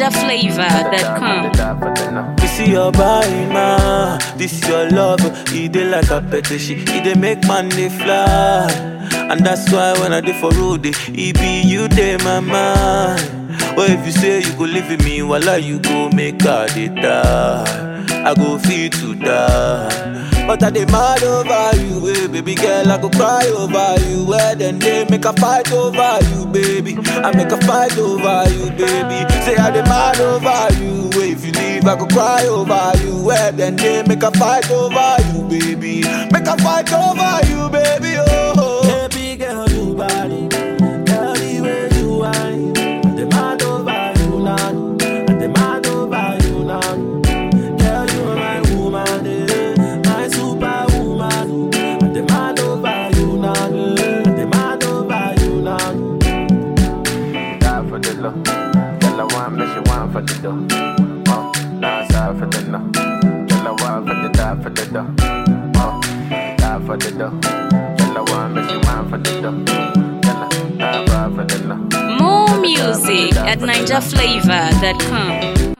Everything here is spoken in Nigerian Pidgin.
NigerFlavor.com. You see your body, ma. This your love. It dey like a petition. It dey make man dey fly. And that's why when I dey for road, eh, it be you dey my mind. Well, if you say you go live with me, while you go make her dey die. I go feel to die. But I dey mad over you, eh, baby girl. I go cry over you. Where then they make a fight over you, baby. I make a fight over you, baby. Say I dey mad over you. eh, If you leave, I go cry over you. Where then they make a fight over you, baby. Make a fight over you, baby. Oh, baby girl, you body. Girl, the way you whine. I dey mad over you now. I dey mad over you now. Girl, you are my woman, eh, my superwoman. I demand over you now, eh, I demand over you now. die for the love. Girl, I want me, she want for the dough. Uh, nah, sorry for the no. Girl, I want for the die for the dough. Uh, die for the dough. Girl, I want me, she want for the dough. Girl, I die for the no. More music at NigerFlavor.com.